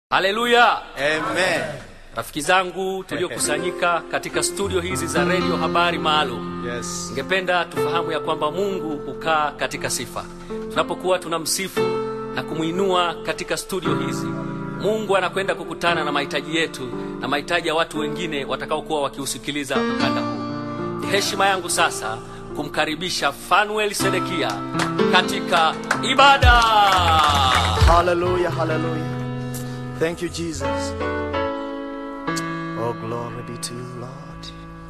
Haleluya! Amen. Rafiki zangu tuliokusanyika katika studio hizi za redio habari maalum, Yes. ningependa tufahamu ya kwamba Mungu hukaa katika sifa. Tunapokuwa tunamsifu na kumwinua katika studio hizi, Mungu anakwenda kukutana na mahitaji yetu na mahitaji ya watu wengine watakaokuwa wakiusikiliza mkanda huu. Ni heshima yangu sasa kumkaribisha Fanuel Sedekia katika ibada. Hallelujah, hallelujah. Thank you, Jesus. Oh, glory be to you, Lord.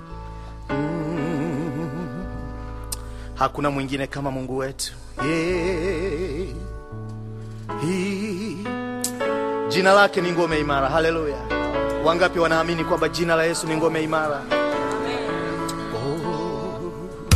Mm. Hakuna mwingine kama Mungu wetu. Yeah. He. Jina lake ni ngome imara. Hallelujah. Wangapi wanaamini kwamba jina la Yesu ni ngome imara? Oh.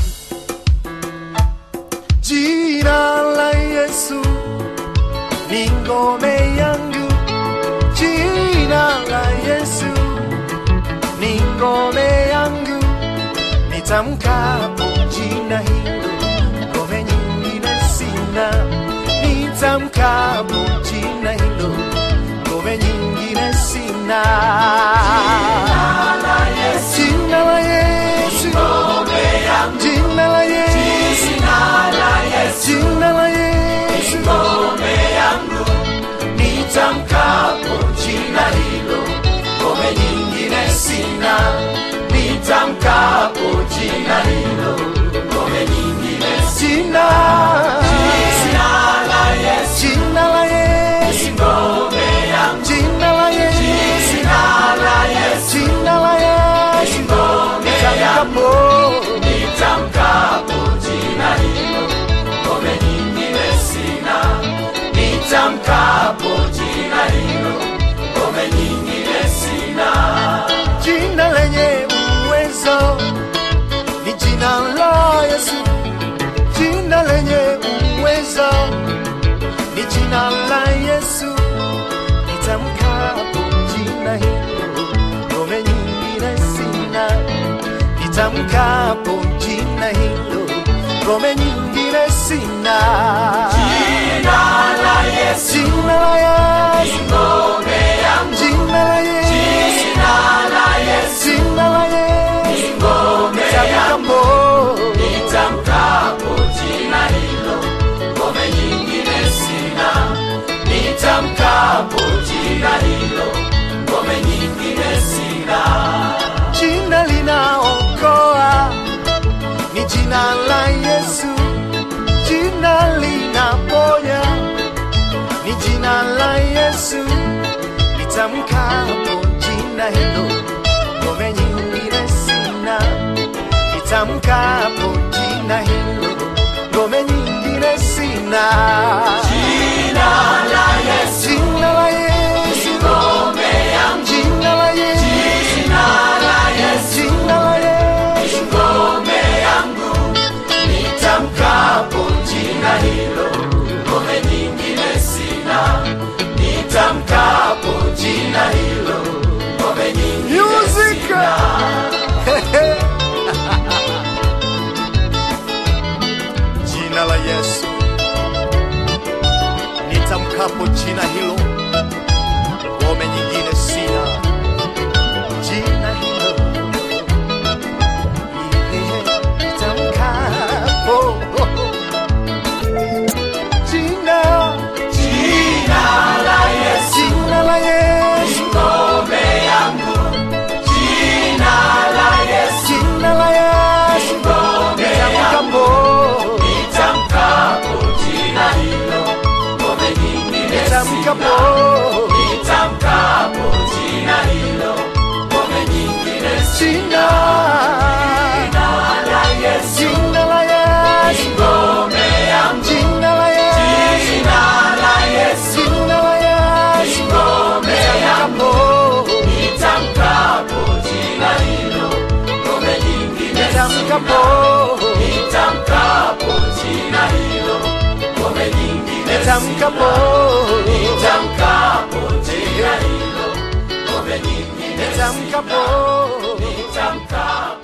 Jina la Yesu ni ngome yangu, jina la Yesu ni ngome yangu, nitamkapo jina hilo, ngome nyingine sina. Nitamkapo jina hilo, ngome nyingine sina. Jina la Yesu, jina la Yesu, jina la Yesu, jina la Yesu, nitamkapo jina hilo, ngome nyingine sina. Nitamkapo jina hilo, ngome nyingine sina. Jina la Yesu, jina la Yesu, ngome yangu. Jina la Yesu, jina la Yesu, jina la Yesu, ngome yangu. Nitamkapo jina hilo, ngome nyingine sina nitamkapo jina hilo, ngome nyingine sina. Jina lenye uwezo ni jina la Yesu, jina lenye uwezo ni jina la Yesu. Nitamkapo jina hilo, ngome nyingine sina. Nitamkapo jina hilo, ngome nyingine sina. Jina la Yesu, jina la Yesu, ngome yangu. Jina la Yesu, jina la Yesu, jina la Yesu, ngome yangu. Nitamkapo jina hilo, ngome nyingine sina. Nitamkapo jina hilo, ngome nyingine sina. Jina linaokoa ni jina la Yesu, jina linaponya ni jina la Yesu. Nitamkapo jina hilo, ngome nyingine sina. Nitamkapo jina hilo, ngome nyingine sina. Jina la Yesu, jina la Yesu, ngome yangu. Jina la Yesu, jina la Yesu, jina la Yesu, ngome yangu. Nitamkapo jina hilo, ngome nyingine sina. Nitamkapo jina hilo, ngome nyingine sina. Jina la Yesu, nitamkapo jina hilo, ngome nyingine sina. Jina hilo, nitamkapo jina jina la Yesu, jina la Yesu, ngome yangu. Jina la Yesu, jina la Yesu, ngome yangu. Nitamkapo jina hilo, ngome nyingine nitamkapo nitamkapo jina hilo, ngome nyingine sina. Jina la Yesu, jina la Yesu, ngome yangu. Jina la Yesu, jina la Yesu, jina la Yesu, ngome yangu. Nitamkapo jina hilo, ngome nyingine nitamkapo nitamkapo jina hilo, ngome nyingine nitamkapo nitamkapo jina hilo, ngome nyingine nitamkapo nitamkapo